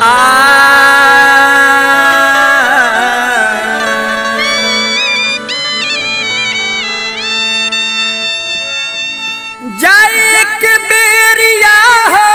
जाए के बेरिया हो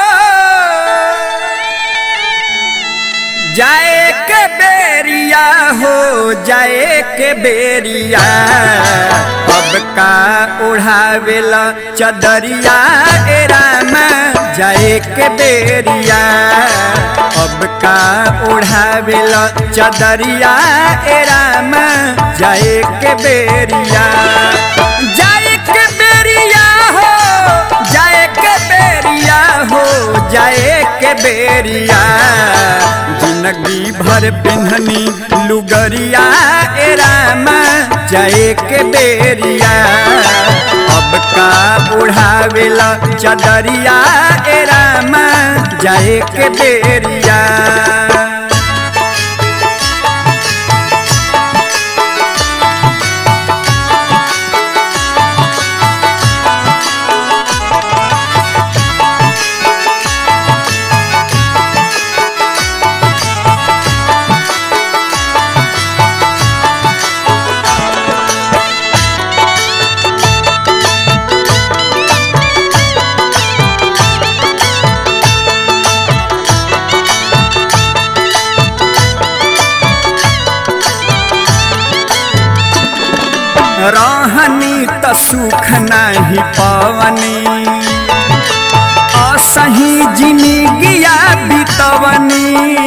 जाए के बेरिया हो जाए के बेरिया अब का उड़ावेला चदरिया ए राम जाए के बेरिया अब का उड़ावेला चदरिया ए राम जाए के बेरिया जाए के बेरिया हो जाए के बेरिया हो जाए के बेरिया जिंदगी भर पिन्हनी लुगरिया ए राम जाए के बेरिया अब का बुढ़ावेला चदरिया ए राम जाए के बेरिया रहनी त सुख नाही पवनी असही जिंदगिया बितवनी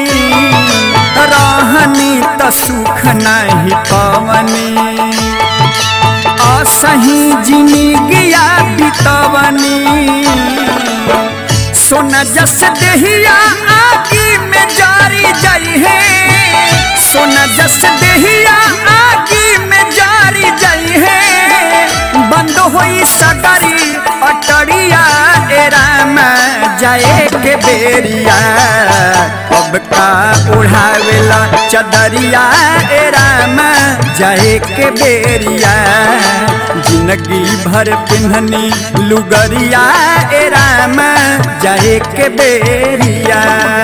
रहनी त सुख नाही पवनी असही जिंदगिया बितवनी सोना जस देहिया आगी में जारी जाई है सोना जस देहिया आगी में जारी जाई है बंद होई सगरी अटरिया ए राम जाए के बेरिया अब का उड़ावेला चदरिया ए राम जाए के बेरिया जिंदगी भर पिन्हनी लुगरिया ए राम जाए के बेरिया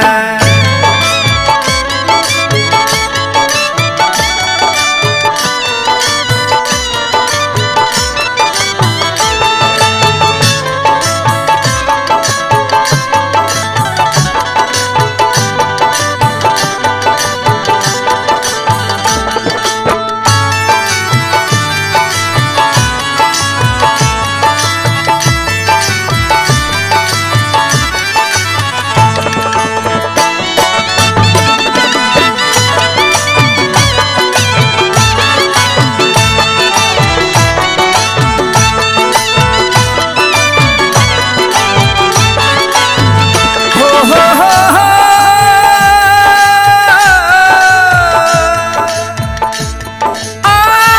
हो हो हो हो आ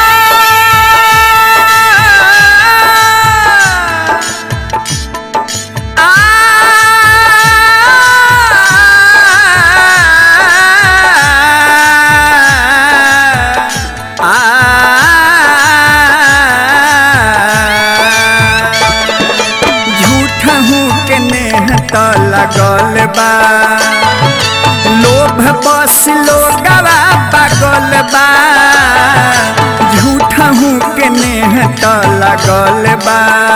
झूठ हूँ के नेह त लगल बा लोभ बस लोगवा पागल बा झूठ हूँ के नेह त लगल बा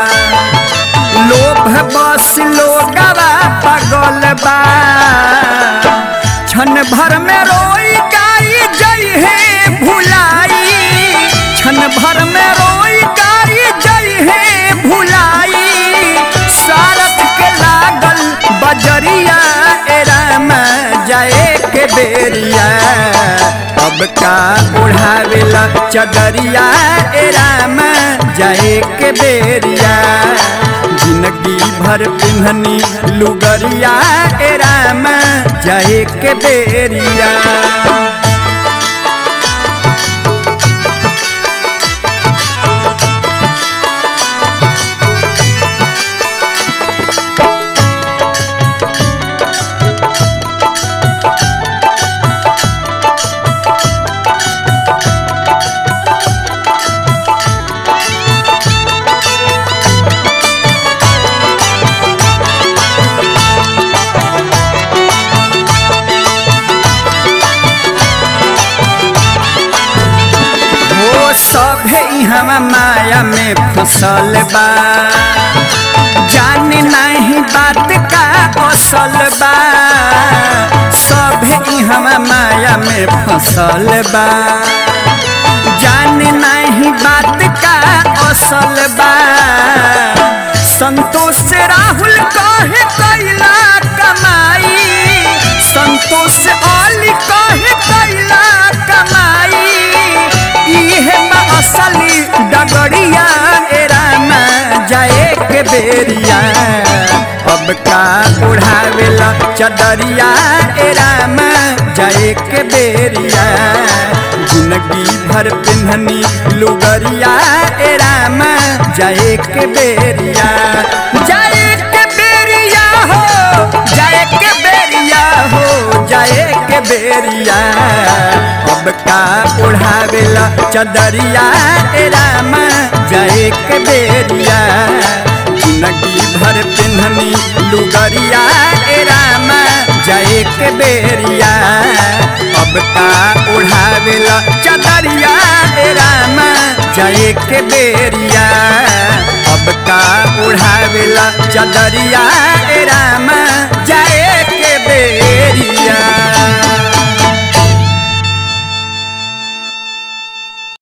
लोभ बस लोगवा पागल बा क्षण भर में रोई गाई जई है भुलाई क्षण भर में रोई गाई जई है भुलाई सारथ के लागल बजरिया ए राम जाए के बेरिया अब का उड़ावेला चदरिया ए राम जाए के बेरिया जिंदगी भर पिन्हनी लुगरिया ए राम जाए के बेरिया हम माया में फसल बा जान नहीं बात का असल बा सभे हम माया में फसल बा जान नहीं बात का असल बा संतोष राहुल कहे कैला कमाई संतोष अली कहे कैला कमाई इहे बा असली डगरिया एरामा जाए के बेरिया अब का उड़ावेला चदरिया एरामा जाए के बेरिया जिंदगी भर पिन्हनी लुगरिया एरामा जाए के बेरिया जाए के बेरिया हो जाए के बेरिया हो जाए के बेरिया अब का उड़ावेला चदरिया एरामा जाए के बेरिया जिंदगी भर पिन्हनी लुगरिया एरामा जाए के बेरिया अब का उड़ावेला चदरिया एरामा जाए के बेरिया अब का उड़ावेला चदरिया एरामा जाए के बेरिया